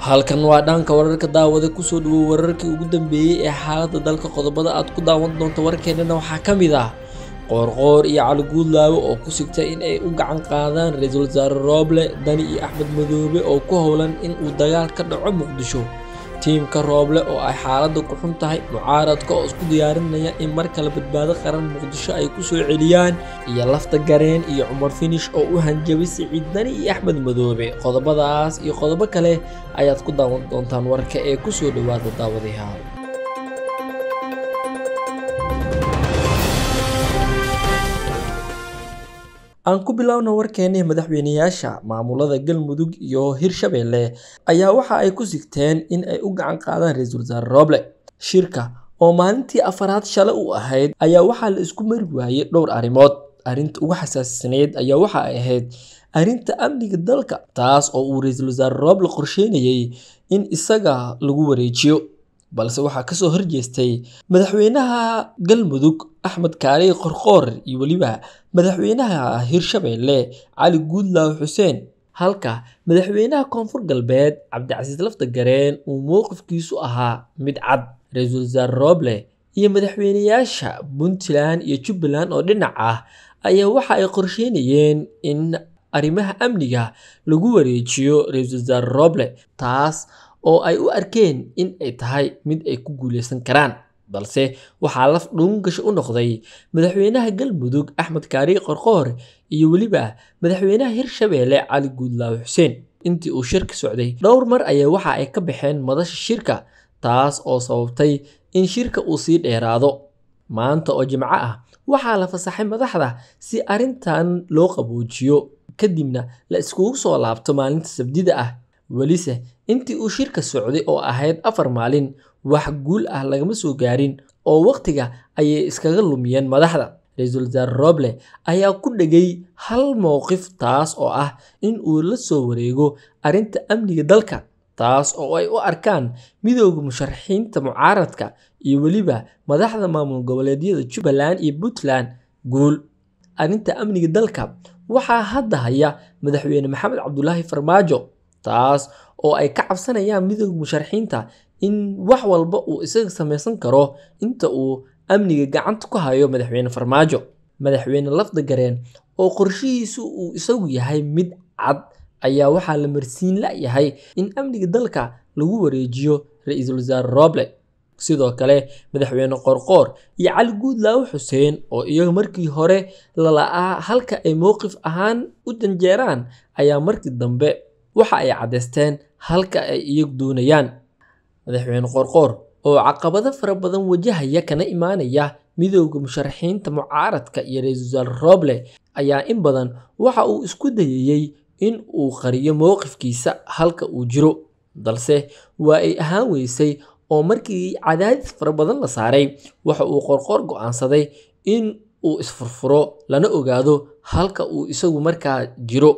halkan waa dhanka wararka daawada kusoo dhawow wararkii ugu dambeeyey ee xaaladda dalka qodobada aad ku daawan doonto warkeennana waxaa ka mid ah qoorqoor iyo cali guudlaawe oo ku sigta in ay u gacan qaadaan ra-iisul wasaare rooble dani iyo axmed madoobe oo ku howlan in uu dagaal ka dhaco muqdisho tiimka rooble oo ay xaaladda ku xun tahay mucaaradka oo isku diyaarinaya in mar kale badbaado qaran muqdisho ay ku soo celiyaan iyo lafta gareen iyo cumar finish oo u hanjabay siciid dani iyo axmed madoobe qodobadaas iyo qodobo kale ayaad ku daawan doontaan warka ee kusoo dhawaada daawadayaal aan ku biloawna warkeennii madaxweyneyaasha maamulada galmudug iyo hirshabeelle ayaa waxa ay ku sigteen in ay u gacan qaadaan ra-iisul wasaare rooble shirka oo maalintii afaraad shale u ahayd ayaa waxaa la isku mari waayey dhowr arrimood arrinta ugu xasaasisanayd ayaa waxa ay ahayd arrinta amniga dalka taas oo uu ra-iisul wasaare rooble qorsheynayay in isaga lagu wareejiyo balse waxaa kasoo horjeestay madaxweynaha galmudug axmed kaaliy qorqoor iyo weliba madaxweynaha hirshabeelle cali guudlaawe xuseen halka madaxweynaha koonfur galbeed cabdicasiis lafta gareen uu mowqifkiisu ahaa mid cad ra-iisul wasaare rooble iyo madaxweyneyaasha puntland iyo jubbaland oo dhinac ah ayaa waxa ay qorsheynayeen in arrimaha amniga lagu wareejiyo ra-iisul wasaare rooble taas oo ay u arkeen in ay tahay mid ay ku guuleysan karaan balse waxaa laf dhuungasho u noqday madaxweynaha galmudug axmed kaariy qorqoor iyo weliba madaxweynaha hirshabeelle cali guudlaawe xuseen intii uu shirka socday dhowr mar ayaa waxa ay ka baxeen madasha shirka taas oo sababtay in shirka uu sii dheeraado maanta oo jimco ah waxaa la fasaxay madaxda si arrintan loo qaboojiyo kadibna la iskugu soo laabto maalinta sabdida ah welise intii uu shirka socday oo ahayd afar maalin wax guul ah lagama soo gaarin oo wakhtiga ayay iskaga lumiyeen madaxda ra-iisul wasaare rooble ayaa ku dhegay hal mowqif taas oo ah in uu la soo wareego arrinta amniga dalka taas oo ay u arkaan midooda musharaxiinta mucaaradka iyo weliba madaxda maamul goboleedyada jubbaland iyo puntland guul arrinta amniga dalka waxaa hadda haya madaxweyne maxamed cabdulaahi farmaajo taas oo ay ka cabsanayaan midooda musharaxiinta in wax walba uu isaga samaysan karo inta uu amniga gacanta ku hayo madaxweyne farmaajo madaxweyne lafda gareen oo qorshihiisu uu isagu yahay mid cad ayaa waxaa la marsiin la-yahay in amniga dalka lagu wareejiyo ra-iisul wasaare rooble sidoo kale madaxweyne qorqoor iyo cali guudlaawe xuseen oo iyaga markii hore lala-aa halka ay mowqif ahaan u janjeeraan ayaa markii dambe waxa ay caddaysteen halka ay iyagu doonayaan madaxweyne qorqoor oo caqabado fara badan wajahaya kana imaanaya midooda musharaxiinta mucaaradka iyo ra-iisul wasaare rooble ayaa in badan waxa uu isku dayayey in uu qariyo mowqifkiisa halka uu jiro balse waa ay ahaan weysay oo markii cadaadis fara badan la saaray waxa uu qorqoor go-aansaday in uu isfurfuro lana ogaado halka uu isagu markaa jiro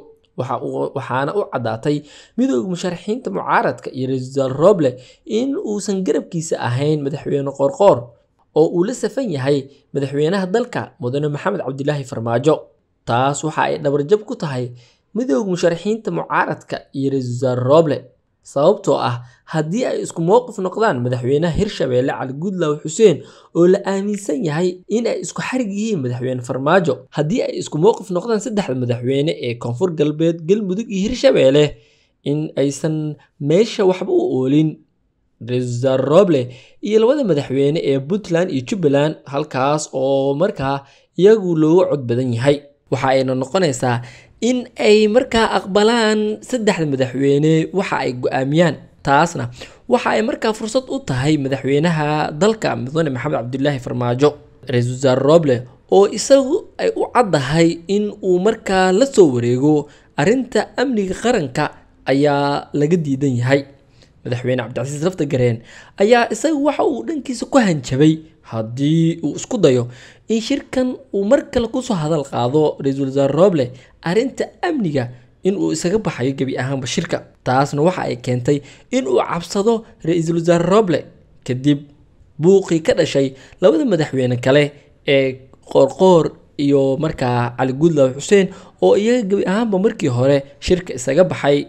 waxaana u caddaatay midooda musharaxiinta mucaaradka iyo ra-iisul wasaare rooble in uusan garabkiisa ahayn madaxweyne qorqoor oo uu la safan yahay madaxweynaha dalka mudane maxamed cabdilaahi farmaajo taas waxa ay dhabarjab ku tahay midooda musharaxiinta mucaaradka iyo ra-iisul wasaare rooble sababtoo ah haddii ay isku mowqif noqdaan madaxweynaha hirshabeelle cali guudlaawe xuseen oo la aaminsan yahay in ay isku xarig yihiin madaxweyne farmaajo haddii ay isku mowqif noqdaan saddexda madaxweyne ee koonfur galbeed galmudug iyo hirshabeelle in aysan meesha waxba u oolin ra-iisul wasaare rooble iyo labada madaxweyne ee puntland iyo jubbaland halkaas oo markaa iyagu looga cod badan yahay waxa ayna noqonaysaa in ay markaa aqbalaan saddexda madaxweyne waxa ay go-aamiyaan taasna waxa ay markaa fursad u tahay madaxweynaha dalka mudane maxamed cabdilaahi farmaajo ra-iisul wasaare rooble oo isagu ay u caddahay in uu markaa la soo wareego arrinta amniga qaranka ayaa laga diidan yahay madaxweyne cabdicasiis lafta gareen ayaa isaga waxa uu dhankiisa ku hanjabay haddii uu isku dayo in shirkan uu mar kale kusoo hadal qaado ra-iisul wasaare rooble arrinta amniga inuu isaga baxayo gebi ahaanba shirka taasna waxa ay keentay inuu cabsado ra-iisul wasaare rooble kadib buuqii ka dhashay labada madaxweyne kale ee qoorqoor iyo markaa cali guudlaawe xuseen oo iyaga gebi ahaanba markii hore shirka isaga baxay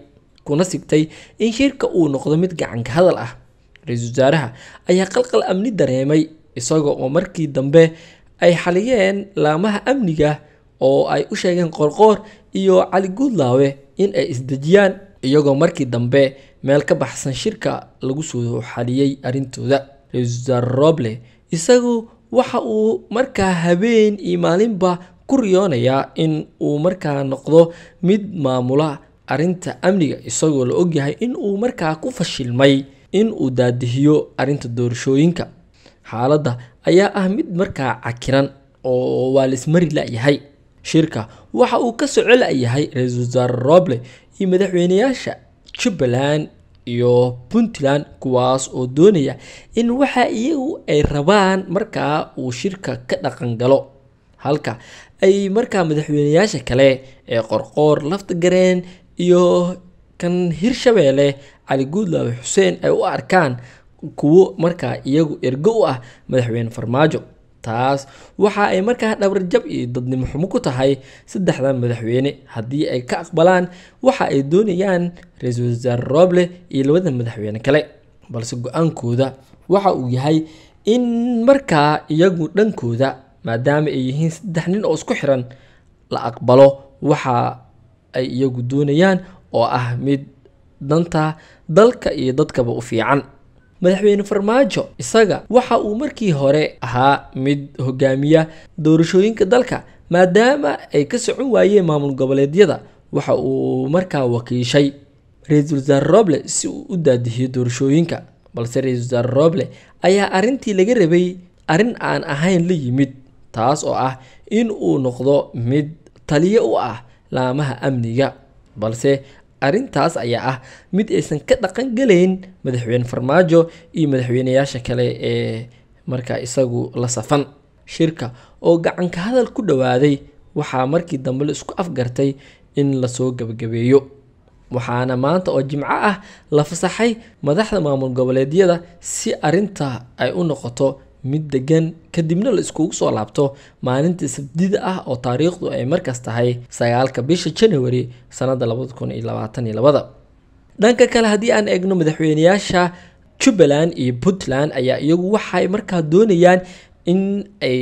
kuna sigtay in shirka uu noqdo mid gacanka hadal ah ra-iisul wasaaraha ayaa qalqal amni dareemay isaga oo markii dambe ay xaliyeen laamaha amniga oo ay u sheegeen qorqoor iyo cali guudlaawe in ay isdejiyaan iyagoo markii dambe meel ka baxsan shirka lagu soo xaliyey arrintooda ra-iisul wasaare roble isagu waxa uu markaa habeen iyo maalinba ku riyoonayaa in uu markaa noqdo mid maamula arrinta amniga isagoo la ogyahay in uu markaa ku fashilmay in uu daadihiyo arrinta doorashooyinka xaaladda ayaa ah mid markaa cakiran oo waa laismari la-yahay shirka waxa uu ka soco la-yahay ra-iisul wasaare roble iyo madaxweyneyaasha jubbaland iyo puntland kuwaas oo doonaya in waxa iyagu ay rabaan markaa uu shirka ka dhaqan galo halka ay markaa madaxweyneyaasha kale ee qorqoor lafta gareen iyo kan hirshabeelle cali guudlaawe xuseen ay u arkaan kuwo markaa iyagu ergo u ah madaxweyne farmaajo taas waxa ay markaa dhabarjab iyo dadnimo xumo ku tahay saddexdan madaxweyne haddii ay ka aqbalaan waxa ay doonayaan ra-iisul wasaare roble iyo labada madaxweyne kale balse go-aankooda waxa uu yahay in markaa iyagu dhankooda maadaama ay yihiin saddex nin oo isku xiran la aqbalo waxa ay iyagu doonayaan oo ah mid danta dalka iyo dadkaba u fiican madaxweyne farmaajo isaga waxa uu markii hore ahaa mid hogaamiya doorashooyinka dalka maadaama ay ka socon waayeen maamul goboleedyada waxa uu markaa wakiishay ra-iisul wasaare roble si uu u daadihiyo doorashooyinka balse ra-iisul wasaare roble ayaa arrintii laga rabay arrin aan ahayn la yimid taas oo ah in uu noqdo mid taliyo u ah laamaha amniga balse arrintaas ayaa ah mid aysan ka dhaqan galayn madaxweyne farmaajo iyo madaxweyneyaasha kale ee markaa isagu la safan shirka oo gacanka hadal ku dhowaaday waxaa markii dambe la isku afgartay in lasoo gabagabeeyo waxaana maanta oo jimco ah la fasaxay madaxda maamul goboleedyada si arrinta ay u noqoto mid degan kadibna la iskugu soo laabto maalintii sabdida ah oo taariikhdu ay markaas tahay sagaalka bisha january sanada labada kun iyo labaatan iyo labada dhanka kale haddii aan eegno madaxweyneyaasha jubbaland iyo puntland ayaa iyagu waxay markaa doonayaan in ay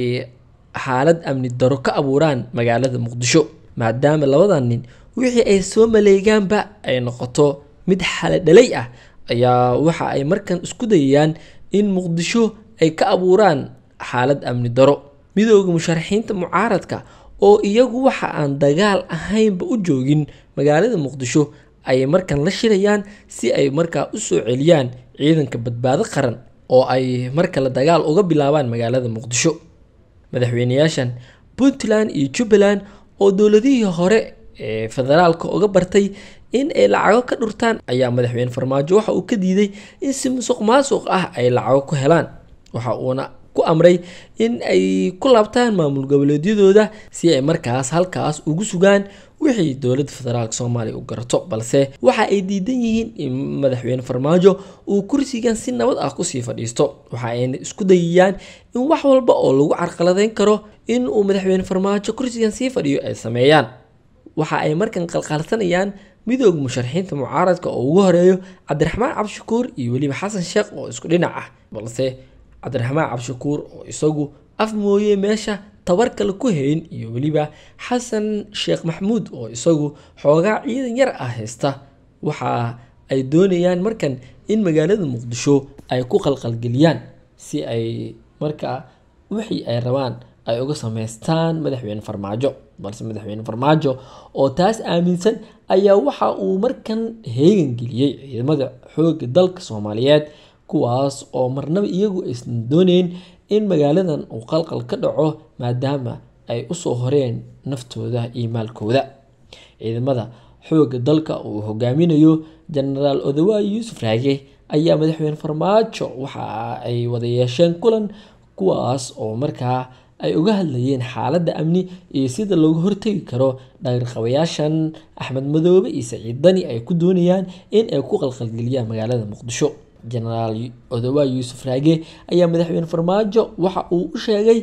xaalad amni daro ka abuuraan magaalada muqdisho maadaama labadan nin wixii ay soo maleegaanba ay noqoto mid xaladhalay ah ayaa waxa ay markan isku dayayaan in muqdisho ay ka abuuraan xaalad amni daro midooda musharaxiinta mucaaradka oo iyagu waxa aan dagaal ahaynba u joogin magaalada muqdisho ayay markan la shirayaan si ay markaa u soo celiyaan ciidanka badbaado qaran oo ay markale dagaal uga bilaabaan magaalada muqdisho madaxweyneyaashan puntland iyo jubbaland oo dowladihii hore ee federaalka uga bartay in ay lacago ka dhurtaan ayaa madaxweyne farmaajo waxa uu ka diiday in si musuq maasuq ah ay lacago ku helaan waxa uuna ku amray in ay ku laabtaan maamul goboleedyadooda si ay markaas halkaas ugu sugaan wixii dowladda federaalk soomaaliya u garato balse waxa ay diidan yihiin in madaxweyne farmaajo uu kursigan si nabad ah kusii fadhiisto waxa ayna isku dayayaan in wax walba oo lagu carqaladeyn karo in uu madaxweyne farmaajo kursigan sii fadhiyo ay sameeyaan waxa ay markan qalqaalsanayaan midooda musharaxiinta mucaaradka oo ugu horeeyo cabdiraxmaan cabdishakuur iyo weliba xasan sheekh oo isku dhinac ah balse cabdiraxmaan cabdishakuur oo isagu af mooye meesha tabar kale ku hayn iyo weliba xasan sheekh maxamuud oo isagu xoogaa ciidan yar ah haysta waxa ay doonayaan markan in magaalada muqdisho ay ku qalqalgeliyaan si ay markaa wixii ay rabaan ay uga sameystaan madaxweyne farmaajo balse madaxweyne farmaajo oo taas aaminsan ayaa waxa uu markan heegan geliyey ciidamada xoogga dalka soomaaliyeed kuwaas oo marnaba iyagu aysan dooneyn in magaaladan uu qalqal ka dhaco maadaama ay usoo horeen naftooda iyo maalkooda ciidamada xoogga dalka uu hogaaminayo jenaraal odawaay yuusuf raage ayaa madaxweyne farmaajo waxa ay wada yeesheen kulan kuwaas oo markaa ay uga hadlayeen xaaladda amni iyo sida looga hortegi karo dhagarqabayaashan axmed madoobe iyo saciid dani ay ku doonayaan in ay ku qalqalgeliyaan magaalada muqdisho jenaraal odawaay yuusuf raage ayaa madaxweyne farmaajo waxa uu u sheegay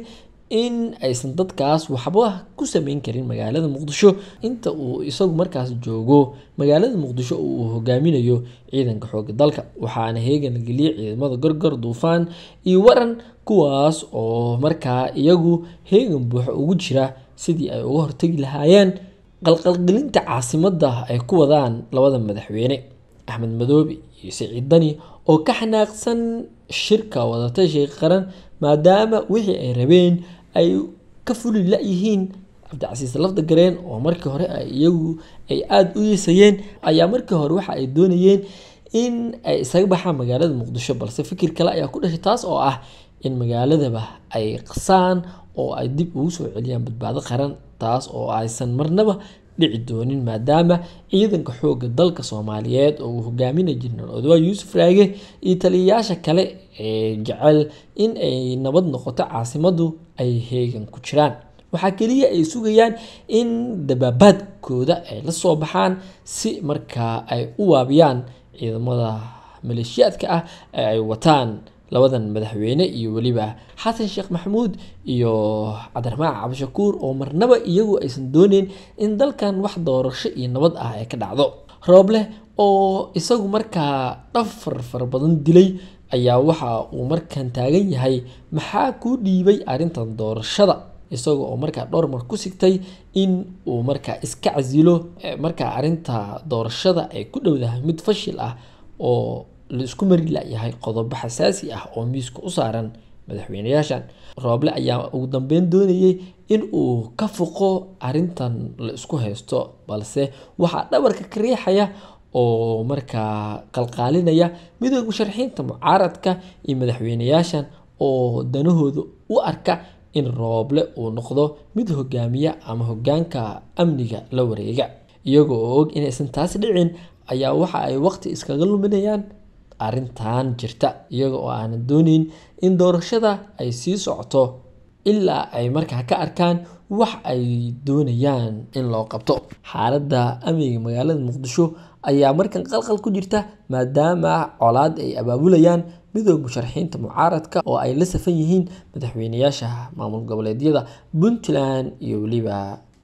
in aysan dadkaas waxba ku sameyn karin magaalada muqdisho inta uu isagu markaas joogo magaalada muqdisho uu hogaaminayo ciidanka xooga dalka waxaana heegan la geliyey ciidamada gorgor duufaan iyo waran kuwaas oo markaa iyagu heegan buuxa ugu jira sidii ay uga hortegi lahaayeen qalqalgelinta caasimadda ay ku wadaan labada madaxweyne axmed madoobe iyo siciid dani oo ka xanaaqsan shirka wadatashiga qaran maadaama wixii ay rabeen ay ka fuli la-yihiin cabdicasiis lafda gareen oo markii hore ay iyagu ay aada u yeesayeen ayaa markii hore waxa ay doonayeen in ay isaga baxaan magaalada muqdisho balse fikir kale ayaa ku dhashay taas oo ah in magaaladaba ay qasaan oo ay dib ugu soo celiyaan badbaado qaran taas oo aysan marnaba dhici doonin maadaama ciidanka xoogga dalka soomaaliyeed oo uu hogaaminay jenaraal odwaa yuusuf raage iyo taliyayaasha kale ee jecel in ay nabad noqoto caasimaddu ay heegan ku jiraan waxaa keliya ay sugayaan in dabaabaadkooda ay la soo baxaan si markaa ay u waabiyaan ciidamada maleeshiyaadka ah ee ay wataan labadan madaxweyne iyo weliba xasan sheekh maxamuud iyo cabdiraxmaan cabdishakuur oo marnaba iyagu aysan dooneyn in dalkan wax doorasho iyo nabad ah ay ka dhacdo rooble oo isagu markaa dhafar fara badan dilay ayaa waxa uu markan taagan yahay maxaa kuu dhiibay arrintan doorashada isaga oo markaa dhowr mar ku sigtay in uu markaa iska casilo markaa arrinta doorashada ay ku dhowdahay mid fashil ah oo la isku mari layahay qodobo xasaasi ah oo miiska u saaran madaxweyneyaashan rooble ayaa ugu dambeyn doonayay in uu ka foqo arrintan la isku haysto balse waxaa dhabarka ka riixaya oo markaa qalqaalinaya midooda musharaxiinta mucaaradka iyo madaxweyneyaashan oo danahooda u arka in rooble uu noqdo mid hogaamiya ama hogaanka amniga la wareega iyagoo oo og inaysan taasi dhicin ayaa waxa ay waqti iskaga luminayaan arrintan jirta iyaga oo aanan dooneyn in doorashada ay sii socoto ilaa ay markaa ka arkaan wax ay doonayaan in loo qabto xaaladda amniga magaalada muqdisho ayaa markan qalqal ku jirta maadaama colaad ay abaabulayaan midooda musharaxiinta mucaaradka oo ay la safan yihiin madaxweyneyaasha maamul goboleedyada puntland iyo weliba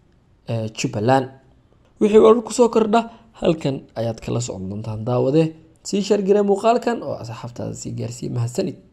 jubbaland wixii warar kusoo kordha halkan ayaad kala socon doontaan daawade sii shargire muuqaalkan oo asxaabtaada sii gaarsiiye mahadsanid